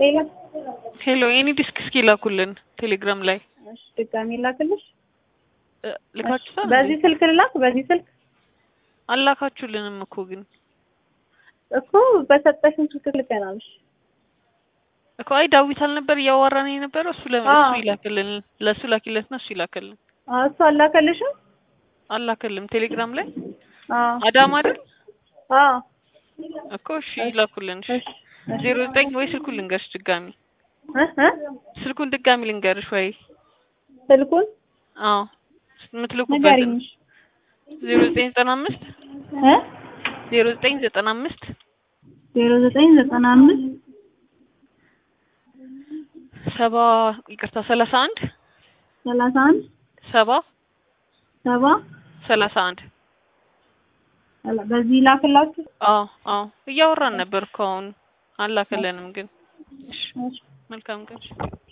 ሌላ ሄሎ የኔ ዲስክ እስኪ ላኩልን ቴሌግራም ላይ እሺ፣ ድጋሚ ላክልሽ። እ፣ ልካችሁታል በዚህ ስልክ ልላክ። በዚህ ስልክ አላካችሁልንም እኮ ግን እኮ በሰጠሽን ስልክ ልከናልሽ። እኮ አይ ዳዊት አልነበር እያዋራን የነበረው እሱ ለ- አዎ። እሱ ይላክልን ለእሱ ላኪለትና እሱ ይላክልን አዎ፣ እሱ አላከልሽም? አላከልም ቴሌግራም ላይ አዎ አዳም አይደል አዎ። እኮ እሺ ይላኩልን እሺ እሺ፣ እሺ። ዜሮ ዘጠኝ ወይ ስልኩን ልንገርሽ ድጋሚ እ እ ስልኩን ድጋሚ ልንገርሽ ወይ ስልኩን አዎ የምትልኩበት ንገሪኝ። ዜሮ ዘጠኝ ዘጠና አምስት እ ዜሮ ዘጠኝ ዘጠና አምስት ዜሮ ዘጠኝ ዘጠና አምስት ሰባ ይቅርታ ሰላሳ አንድ ሰላሳ አንድ ሰባ ሰባ ሰላሳ አንድ በዚህ ላክላችሁ። አዎ አዎ እያወራን ነበር እኮ አሁን አላከለንም ግን እሺ እሺ። መልካም ቀን